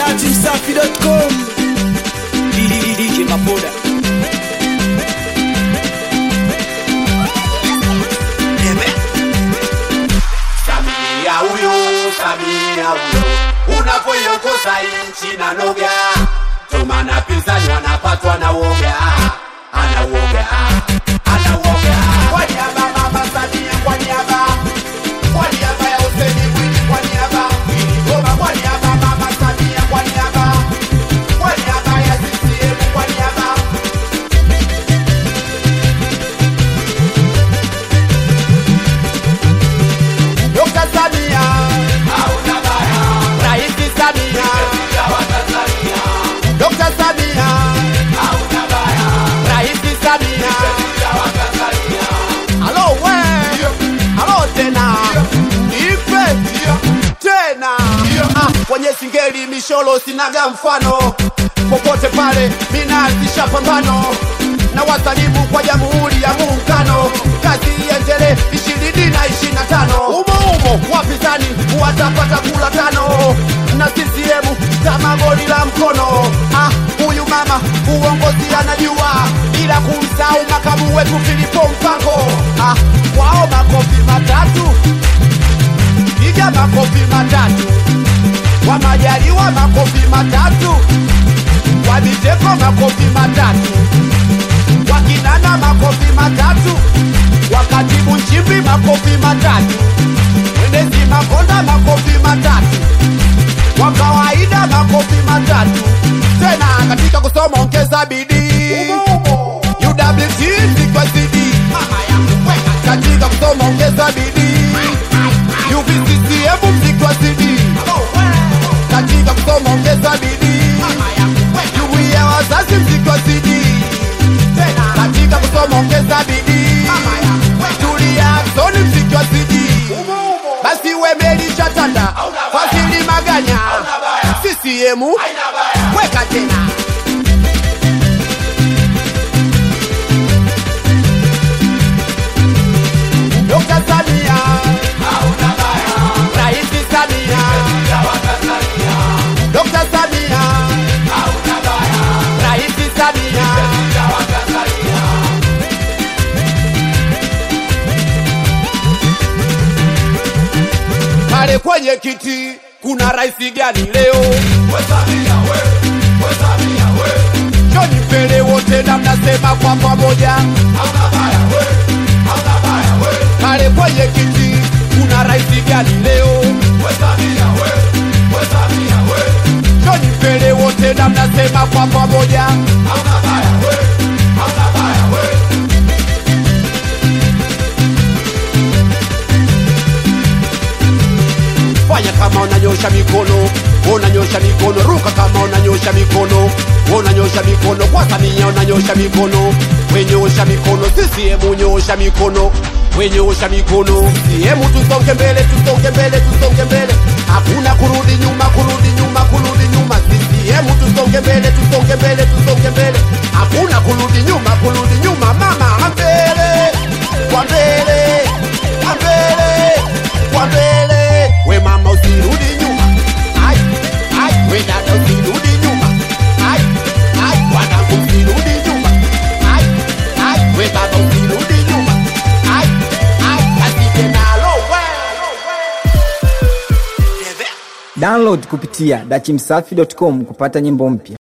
datimsafi.com DJ Mapoda Samia huyo, Samia huyo, unapoiongoza nchi na noga, tomana pinzani wanapatwa na woga, ana woga, ana woga. Kwa niaba mama Samia, kwa niaba, kwa niaba ya Hussein Mwinyi, kwa niaba Mwinyi Goma, kwa niaba mama Samia, kwa niaba, kwa niaba ya CCM, kwa niaba Dr. Samia, Rais Samia, Dr. Samia, Rais Samia. Halo we, halo tena, ipe tena Ah, kwenye singeli misholo sinaga mfano popote pale minaanzisha pambano na wasalimu kwa jamhuri ya muungano kazi iendelee ishirini na ishirini na tano umo umo wapinzani watapata kula tano na CCM kama goli la mkono ah, huyu mama uongozi anajua ila kumsahau makamu wetu Filipo Mpango ah, wao makofi matatu piga makofi matatu kwa Majaliwa makofi matatu kwa Biteko makofi matatu kwa Kinana makofi matatu kwa Katibu Nchimbi makofi matatu Mwenezi Makonda makofi matatu kwa kawaida makofi matatu tena katika kusoma ongeza bidii UWT sikwa CD katika kusoma ongeza bidii UVCCM mziki wa CD katika kusoma ongeza bidii juu ya wazazi mziki wa CD katika kusoma ongeza bidii tulia zoni mziki wa CD basi wemeli chatanda fasili maganya CCM weka tena Dr. Samia Rais Samia Dr. Samia Rais Samia pale kwenye kiti kuna rais gani leo? Joni mbele wote na mnasema kwa pamoja, pale kwenye kiti kuna rais gani leo? Joni mbele wote na mnasema kwa pamoja, fanya kama unanyosha mikono, unanyosha mikono, ruka kama unanyosha mikono, unanyosha mikono kwa Samia, unanyosha mikono, wenyosha mikono, CCM nyosha mikono, wenyosha mikono, CCM tusonge mbele, tusonge mbele, tusonge mbele, hakuna kurudi nyuma, kurudi nyuma, kurudi nyuma, CCM tusonge mbele, tusonge mbele, tusonge mbele, hakuna kurudi nyuma, kurudi nyuma, mama mbele, kwa mbele, kwa mbele, kwa mbele, we mama usirudi nyuma, ai ai, we dada usirudi nyuma, ai ai, wanangu usirudi nyuma, ai ai, we baba usirudi nyuma, ai ai, kasije nalo we Download kupitia dachimsafi.com kupata nyimbo mpya.